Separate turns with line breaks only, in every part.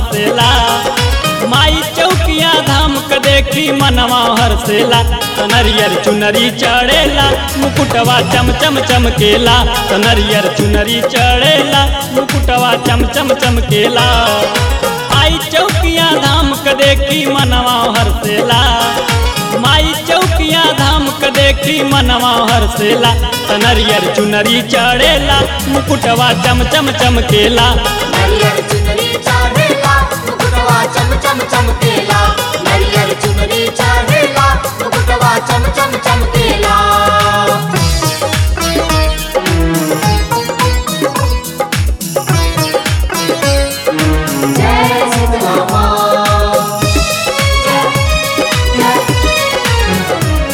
हरसेला माई चौकिया धाम के देखी मनवा हरसेला तनरियर चुनरी चढ़ेला मुकुटवा चम चम चमकेला तनरियर चुनरी चढ़ेला मुकुटवा चम चम चमकेला आई चौकिया धाम के देखी मनवा हरसेला माई चौकिया धाम के देखी मनवा हरसेला तनरियर चुनरी चढ़ेला मुकुटवा चम चम चमकेला
नरियर चुनरी चढ़ेला मुकुटवा चम चम चमकेला नरियर चुनरी चढ़ेला मुकुटवा चम चम चमकेला जय शीतला माँ जय जय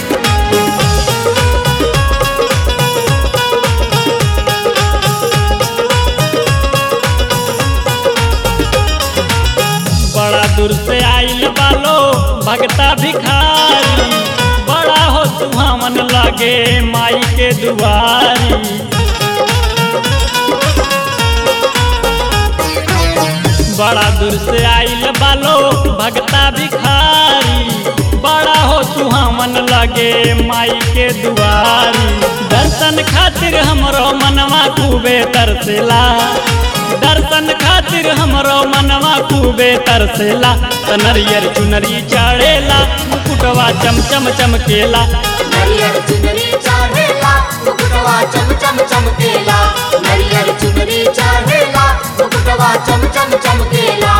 बड़ा दूर से आइल बालो भगता भिखारी बड़ा हो सुहावन लगे माई के दुआरी बड़ा दूर से आइल बालो भगता भिखारी बड़ा हो सुहावन लगे माई के दुआरी दर्शन खातिर हमरो मनवा खूबे तरसेला दर्शन खातिर हमरो मनवा खूबे तरसेला तनरियर चुनरी चढ़ेला मुकुटवा चम चम चमकेला
नरियर चुनरी चढ़ेला मुकुटवा चम चम चमकेला नरियर चुनरी चढ़ेला मुकुटवा चम चम चमकेला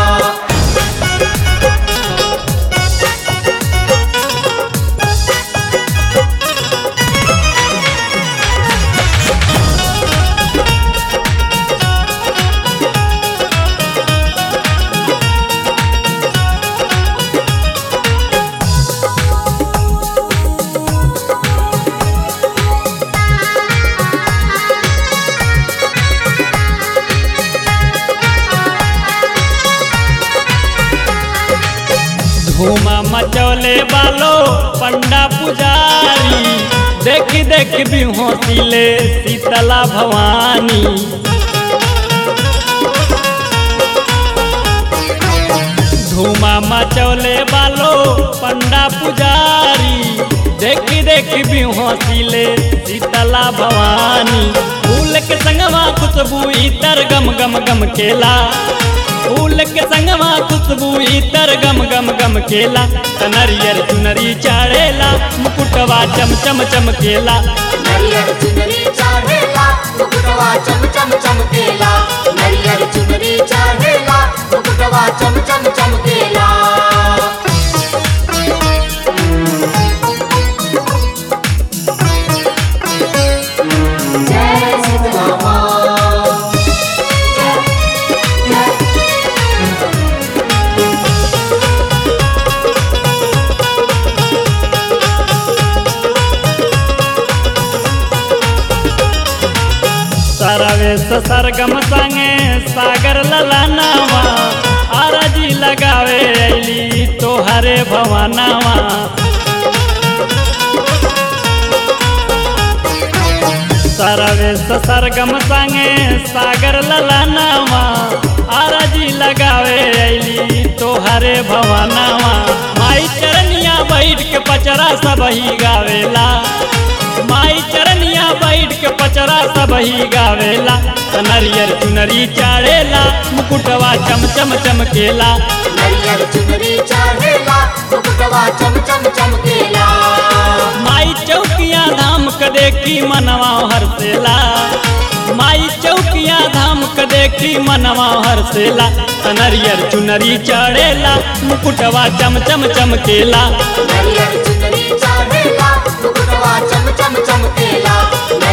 धूमा मचौले बालो पंडा पुजारी देखी देखी भी हौसिले शीतला भवानी धूमा मचौले बालो पंडा पुजारी देखी देखी भी हौसिले शीतला भवानी फूल के संगवा खुशबू इतर गम गम गम केला फूल के संगवा खुशबू इतर गम गम गम केला तनरियर चुनरी चढ़ेला मुकुटवा चम चम चमकेला
नरियर चुनरी चढ़ेला मुकुटवा चम चम चमकेला नरियर चुनरी चढ़ेला मुकुटवा चम चम चमकेला जय शीतला माँ जय जय
सरवेश सरगम संगे सागर ललानावा आरजी लगावे अली तोहरे भवानावा सरवेश सरगम संगे सागर ललानावा आरजी लगावे अली तोहरे भवानावा माई चरनिया बैठ के पचरा सब ही गावेला माई चरनिया बैठ के पचरा सब ही गावेला तनरियर चुनरी चढ़ेला मुकुटवा चम चम चमकेला
नरियर चुनरी चढ़ेला मुकुटवा चम चम चमकेला
माई चौकिया धाम के देखी मनवा हरसेला माई चौकिया धाम के देखी मनवा हरसेला तनरियर चुनरी चढ़ेला मुकुटवा चम चम चमकेला
नरियर चुनरी चढ़ेला मुकुटवा चम चम चमकेला